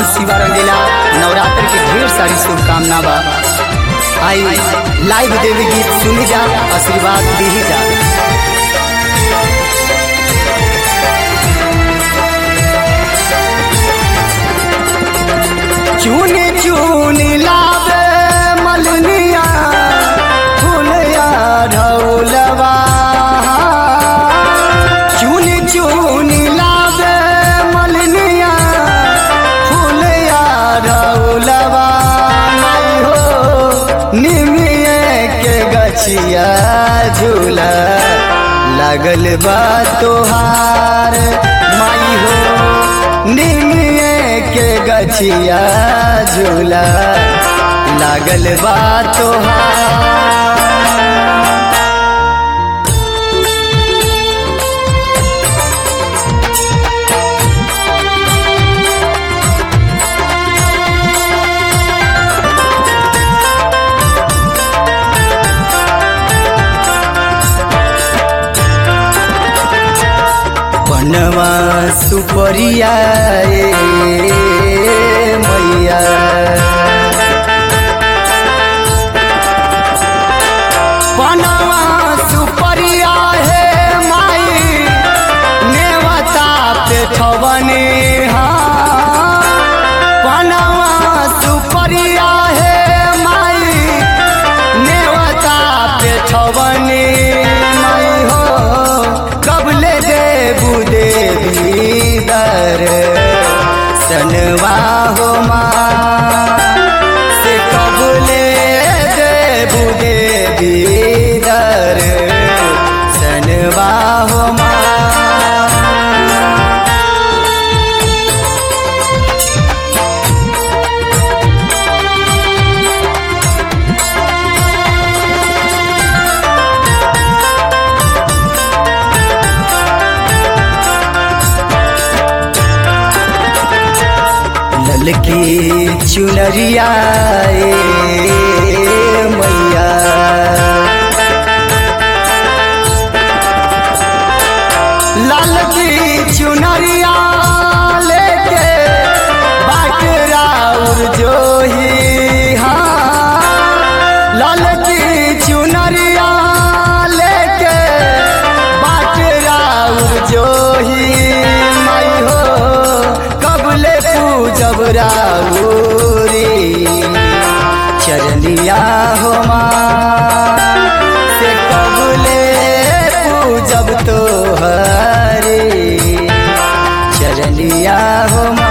हम शिवा रंगीला नवरात्र की ढेर सारी शुभकामना बा आई लाइव देवी गीत सुनी जा आशीर्वाद दी जा चुनी चुनी लावे मलनिया फुलया ढौलवा चुनी चुनी लावे मलनिया फुलया ढौलवा नहीं हो निमिए के गछिया झूला लगल बा तोहार माई हो निमिए के गछिया झूला लागल बा तोहार बनवा सुपरिया ए मैया बनवा सुपरिया हे माई नेवता पे ठवने बनवा सुपरिया हे माई नेवता पे ठवने माई हो कबले देबू देवी दर सनवा हो माँ से कबले देबू देवी दर सनवा हो माँ ललकी चुनरिया ए मैया ललकी चुनरिया लेके बाकरा जो ही हाँ ललकी चुनरिया लेके बाकरा जो ही माई हो कबले पूजब राउरी चरनिया हो माँ से कबले पूजब तो हरे चरनिया हो माँ